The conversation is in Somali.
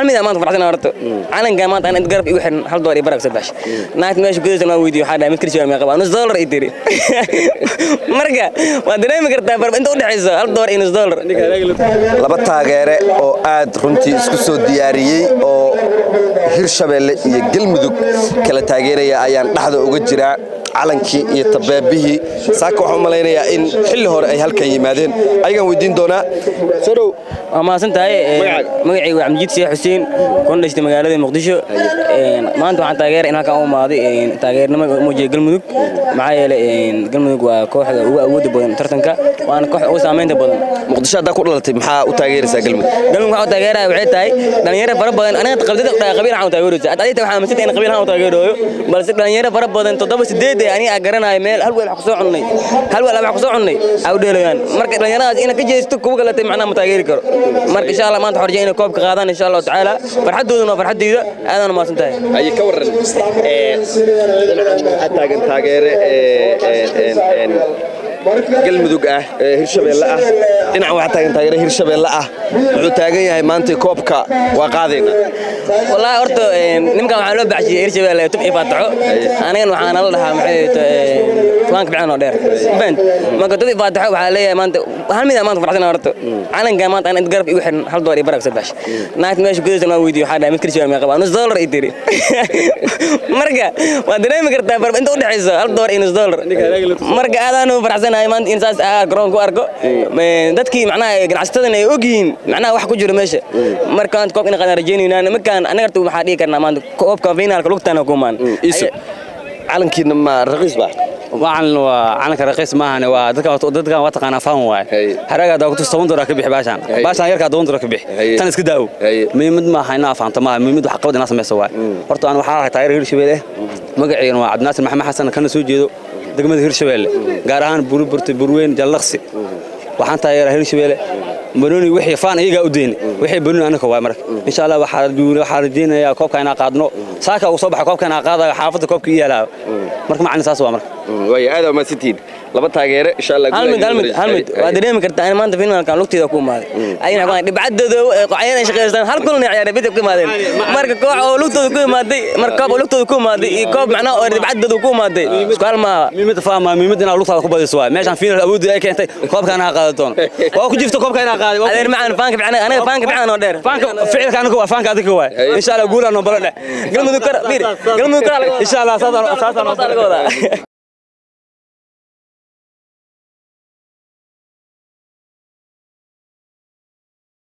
hal mid aan maanta faraxsan horta calanka maanta aan garab igu xiran hal dolar iyo barag saddex naagta meesha gudaysan waan weydiiyo waxaa dhahay mid kirsi waa meeqa nus dolar i tiri marka waad dareemi kartaa farba inta u dhexayso hal dolar iyo nus dolar laba taageere oo aad runtii isku soo diyaariyey oo hirshabeelle iyo galmudug kala taageeraya ayaan dhexda uga jiraa calankii iyo tabeebihii saaka waxaan u malaynayaa in xilli hore ay halkan yimaadeen ayagaan weydiin doonaa soo dhow waa mahadsan tahay magacayga waa cabdijiid sheekh xuseen kuna dhashtay magaalada muqdisho maanta waxaan taageera in halkan u imaaday taageernimo muujiya galmudug maxaa yeelay galmudug waa kooxda ugu awooda badan tartanka waana kooxda ugu saamaynta badan muqdisho haddaa ku dhalatay maxaa u taageeraysaa galmudug galmudug waxaa u taageeraya waxay tahay dhalinyaro fara badan aniga qabdada dhahay qabiil waxaan u taageeraysa hadda adita waxaa aaminsan in qabiil waxaan u taageerayo balse dhalinyaro fara badan toddoba sideed aniga aan garanayo meel hal weel wax kusoo cunnay hal weel wax kusoo cunnay ay u dheelayaan marka dhalinyaradaas ina ka jeesto kuwa galatay macnaha ma taageeri karo marka insha allah maanta xorjay inay koobka qaadaan insha allahu tacaala farxadooduna waa farxadeyda aadaan u mahadsan tahay ayay ka waran waxaa taagan taageere galmudug ah hirshabeelle ah dhinaca waxaa taagan taageere hirshabeelle ah wuxuu taagan yahay maanta koobka waa qaadayna wallaahi horta nimankan waxaa loo baxshiyey hirshabeelle tub iyo faataxo anigan waxaana la dhahaa maxay fulaanka bican oo dheer fahant marka tub iyo faataxo waxaa leeyahay maanta hal mid aan maanta faraxsan horta calanka maanta aan garab igu xiran hal dolar iyo barag saddex naagta meesha gudaysan waan weydiiyo waxaa dhahay mid kirsi waa meeqa nus dolar i tiri marka waad dareemi kartaa farba inta u dhexayso hal dolar iyo nus dolar marka aadaan u faraxsanahay maanta in saas garoonka u arko dadkii macnaha ganacsatadan ay ogyihiin macnaha wax ku jiro meesha marka maanta koobka ina qaadan rajeynayna nimankan anaga horta waxaa dhihi karnaa maanta koobka finaalka lugtaana kumaan calankiina ma raqiis baa wacan waa calanka raqiis maahan waa dadka dadka waa taqaanaa faan waay haraga daa kutus toban dolar ka bixi baashaan baashaan yarkaa toban dolar ka bixi tan iska daawo muhiimad maaha inaa fahamta maaha muhiimad wax qabad inaa samayso waay horta aan waxaa arkaa taageer hirshabeelle magaceena waa cabdinaasir maxamed xasan kana soo jeedo degmada hirshabeelle gaar ahaan buruburta burweyn jallaqsi waxaan taageeraa hirshabeelle banoni wixii faan iyagaa u deyni wixii banoni anaka waay marka insha allah waxaa rajeynayaa koobka inaa qaadno saaka uu soo baxa koobka inaa qaadayo xaafadda koobka ii yaalaayo marka macalin saas waa marka waay aad waa mahadsantihiin laba taageere insha allah hal mid hal mid hal mid waa dareemi kartaa in maanta finaalkan lugteeda ku imaaday ayna waxaan dhibcadooda qocayan ay shaqeystaan hal kulan ay ciyaareen bidib ku imaadeen marka koox oo lugtooda ku imaaday marka koob oo lugtooda ku imaaday iyo koob macnaha oo dhibcadooda ku imaaday isku hal maaha muhiimada faama muhiimada inaa lugtaada ku badiso waay meeshaan finaal awoodii ay keentay koobka inaa qaada doono waa ku jirta koobka inaa qaaday adeer macaan faanka fiican anaga faanka fiican oo dheer faanka ficilka anaga waa faanka adiga waay insha allah guulaan noo balo dheh galmudug kar fiir galmudug kar insha allah saasaan saasaan laga wadaa